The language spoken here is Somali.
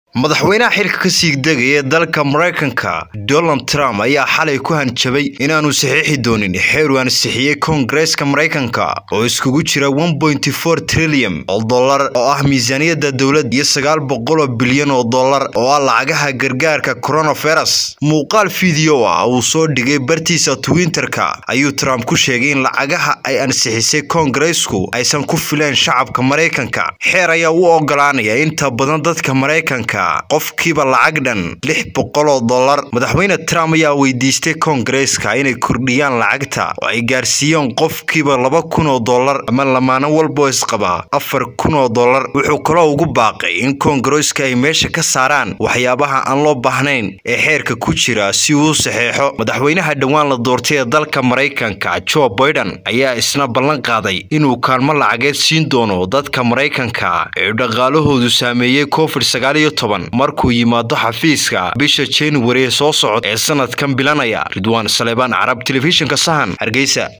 madaxweynaha xilka ka sii degaya dalka maraykanka donald trump ayaa xalay ku hanjabay inaanu saxiixi doonin xeer uu ansixiyey koongareeska maraykanka oo iskugu jira trilyan oo dollar oo ah miisaaniyadda dowladda iyo sagaal boqoloo bilyan oo dollar oo ah lacagaha gargaarka coronavirus muuqaal fiideo ah uu soo dhigay bartiisa twitterka ayuu trump ku sheegay in lacagaha ay ansixisay koongareesku aysan ku fileen shacabka maraykanka xeer ayaa u ogolaanaya inta badan dadka maraykanka qofkiiba lacag dhan lix boqoloo dollar madaxweyne trump ayaa weydiistay koongareeska inay kordhiyaan lacagta oo ay gaarsiiyeen qofkiiba laba kun oo dollar ama lamaano walboo isqaba afar kun oo dollar wuxuu kaloo ugu baaqay in koongareeska ay meesha ka saaraan waxyaabaha aan loo baahnayn ee xeerka ku jira si uu u saxeexo madaxweynaha dhowaan la doortay ee dalka maraykanka joe biden ayaa isna ballan qaaday inuu kaalmo lacageed siin doono dadka maraykanka ee dhaqaalahoodu saameeyey covid sagaal iyo toban markuu yimaado xafiiska bisha januari ee soo socod ee sanadkan bilanaya ridwaan saleebaan carab telefishinka sahan hargeysa